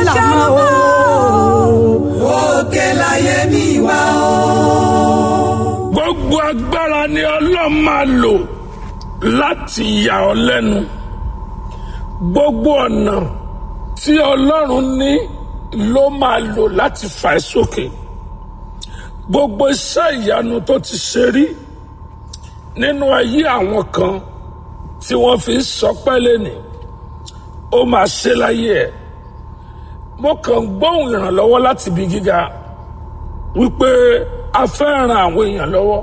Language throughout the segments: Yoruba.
lànà o. òkè láyé mi wá o. gbogbo agbára ni ọlọ́run máa lò láti yà ọ́ lẹ́nu gbogbo ọ̀nà tí ọlọ́run ní ló máa lò láti fà ẹ́ sókè gbogbo iṣẹ́ ìyanu tó ti ṣe rí nínú ayé àwọn kan tí wọ́n fi ń sọpẹ́ lẹ́nìí ó máa ṣe láyé ẹ̀ mo kàn ń gbóhùn ìrànlọ́wọ́ láti ibi gíga wípé a fẹ́ ran àwọn èèyàn lọ́wọ́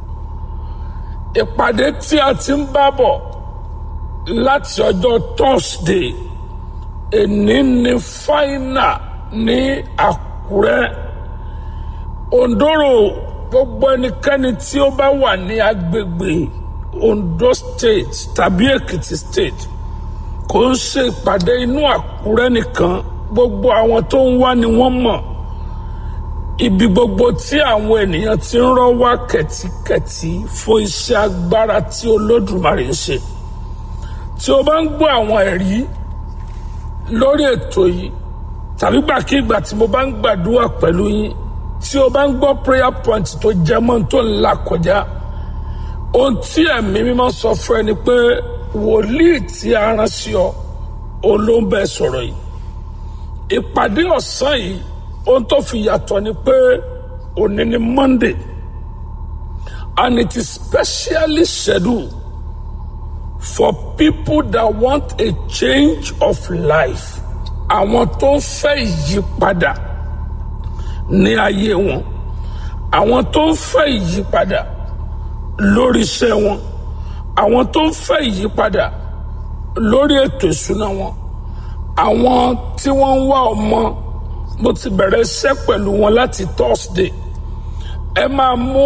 ìpàdé tí a ti ń bá bọ̀ láti ọjọ́ Thursday èní ní fáínà ní Àkúrẹ́ Ondoro gbogbo ẹnikẹ́ni tí ó bá wà ní agbègbè Ondo State tàbí Èkìtì State kò ń ṣe ìpàdé inú Àkúrẹ́ nìkan gbogbo àwọn tó ń wá ni wọ́n mọ̀ ibi gbogbo tí àwọn ènìyàn ti ń rọ́ wá kẹ̀tíkẹ̀tí fún iṣẹ́ agbára tí Olódùmarè ń ṣe tí o bá ń gbọ́ àwọn ẹ̀rí lórí ètò yìí tàbí gbàkigbà tí mo bá ń gbàdúrà pẹ̀lú yín tí o bá ń gbọ́ prayer point tó jẹ́ mọ́ tó ń là kọjá ohun tí ẹ̀mí mímọ́ sọ fún ẹ ni pé wòlíì tí a rán sí ọ olóńbẹ sọ̀rọ̀ yìí ìpàdé ọ̀sán yìí ohun tó fi yàtọ̀ ni pé òní ni Monday and it is specially scheduled for people that want a change of life àwọn tó ń fẹ́ ìyípadà ní ayé wọn àwọn tó ń fẹ́ ìyípadà lórí iṣẹ́ wọn àwọn tó ń fẹ́ ìyípadà lórí ètò ìṣúná wọn àwọn tí wọ́n ń wá ọmọ mo ti bẹ̀rẹ̀ iṣẹ́ pẹ̀lú wọn láti Thursday ẹ máa mú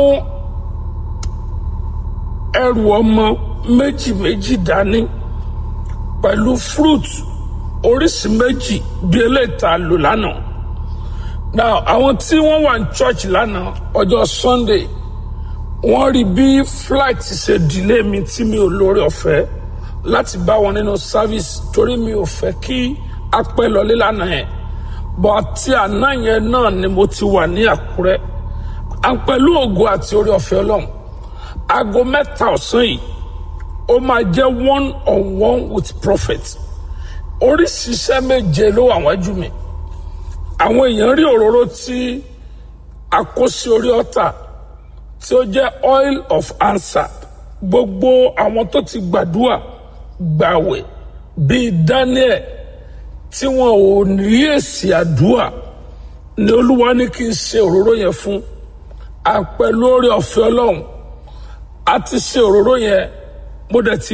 ẹrù ọmọ méjì méjì dání pẹ̀lú fruit oríṣi méjì bí eléyìí tá a lò lánàá now àwọn tí wọ́n wà ní church lánàá ọjọ́ Sunday wọ́n rí bí flight ṣe delay mi tí mi ò lórí ọ̀fẹ́ láti bá wọn nínú service torí mi ò fẹ́ kí a pẹ́ lọlé lánàá yẹn bọ́ àti àná yẹn náà ni mo ti wà ní Àkúrẹ́ à ń pẹ̀lú ògo àti orí ọ̀fẹ́ Ọlọ́run aago mẹ́ta ọ̀sán yìí ó máa jẹ́ one on one with prophet oríṣiríṣẹ́ méje ló wà wájú mi àwọn èèyàn rí òróró tí a kó sí orí ọ̀tà tí ó jẹ́ oil of answer gbogbo àwọn tó ti gbàdúrà gbàwẹ̀ bíi Daniel tí wọn ò rí èsì àdúrà ni Olúwa ní kí n ṣe òróró yẹn fún àpẹlú orí ọ̀fẹ́ Ọlọ́run a ti ṣe òróró yẹn mo dẹ̀ ti